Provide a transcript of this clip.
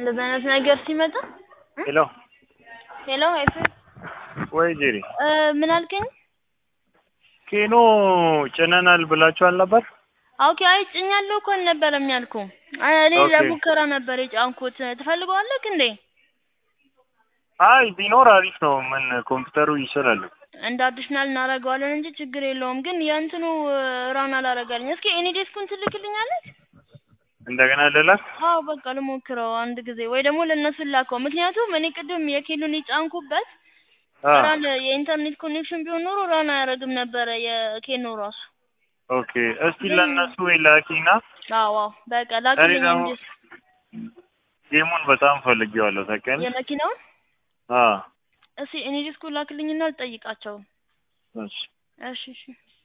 እንደዚህ አይነት ነገር ሲመጣ ሄሎ ሄሎ ኤፍሬም ወይ ጄሪ እ ምን አልከኝ? ኬኖ ጭነናል ብላችኋል ነበር? ኦኬ አይ ጭኛለሁ እኮ አልነበረም ያልኩህ እኔ ኦኬ። ለሙከራ ነበር የጫንኩት ትፈልገዋለህ እንዴ? አይ ቢኖር አሪፍ ነው። ምን ኮምፒውተሩ ይችላል። እንደ አዲሽናል እናደርገዋለን እንጂ ችግር የለውም። ግን የእንትኑ ራን አላረጋልኝ። እስኪ ኤኒ ዴስኩን ትልክልኛለች? እንደገና ልላክ? አዎ በቃ ልሞክረው አንድ ጊዜ ወይ ደግሞ ለእነሱ ላከው። ምክንያቱም እኔ ቅድም የኬሉን የጫንኩበት አ ራን የኢንተርኔት ኮኔክሽን ቢሆን ኖሮ ራን አያረግም ነበረ የኬኖ ራሱ። ኦኬ። እስቲ ለእነሱ ላኪና አዎ አዎ በቃ እኔ ላክልኝ ደግሞ እንጂ ጌሙን በጣም ፈልጌዋለሁ ታውቂያለሽ? የመኪናውን አ እስኪ ኤኒ ዴስኩን ላክልኝና ልጠይቃቸው። እሺ እሺ እሺ